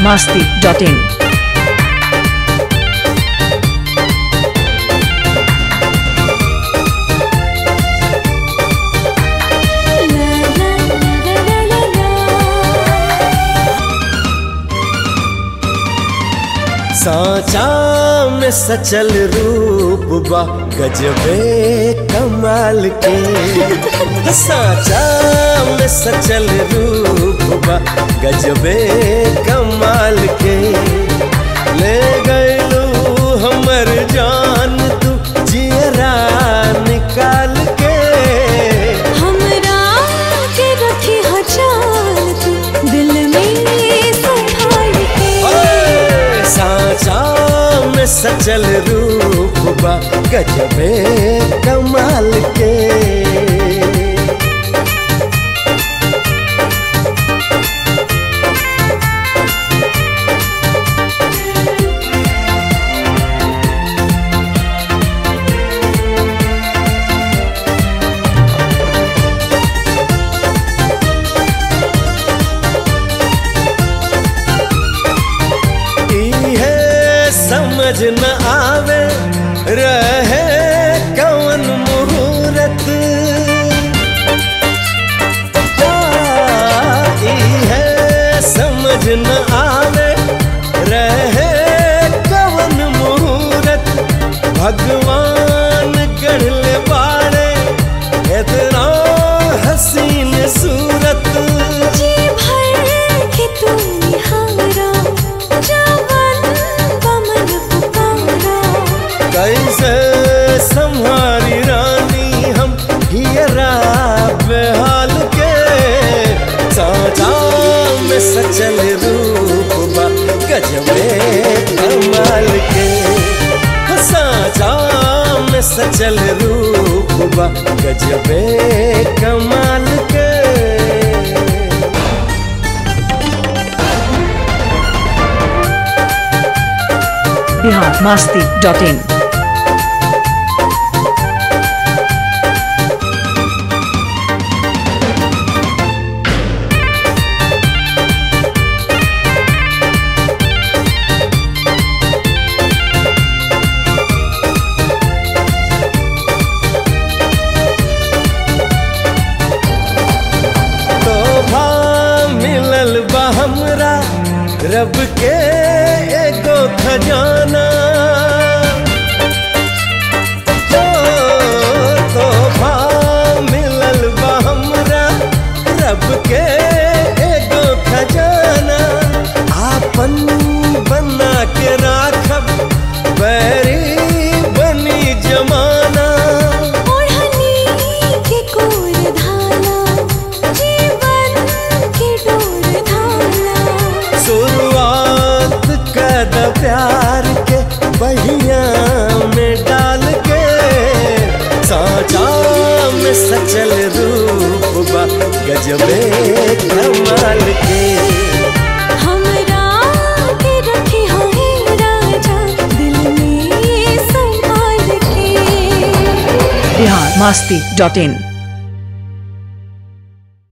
masti.in. साचा में सचल रूप बा गजबे कमाल के साचा में सचल रूप बा गजबे कमाल के ले गयलू हमर जान तू जियरा निकाल के हमरा के रखी हो जान तू दिल में संभाल के ओए, साचा में सचल रूप बा गजबे कमाल के इहे समझ न आवे रहे कौन मुहूर्त आ, इहे समझ न आवे रहे कौन मुहूर्त भगवान गढ़ले बाड़े इतना हसीन सूरत जी भर के तू निहारा जवन बमन पुकारा कैसे संहारी रानी हम हियरा बेहाल के साजा में सचल रूप बा गजबे कमाल के साजा में सचल रूप बा गजबे कमाल के Bihar masti.in. तोहफा मिलल बा हमरा रब के एगो खजाना ओ, तोहफा मिलल बा हमरा रब के एगो खजाना आपन बना के राखब बैरी बनी जमाना ओढ़नी के कोर धाना जीवन के डोर धाना शुरुआत कर प्यार के बहिया में डाल के साचा में सचल रूप बा गजबे कमाल के हमरा के रखी हो हे राजा दिल में संभाल के Bihar masti.in.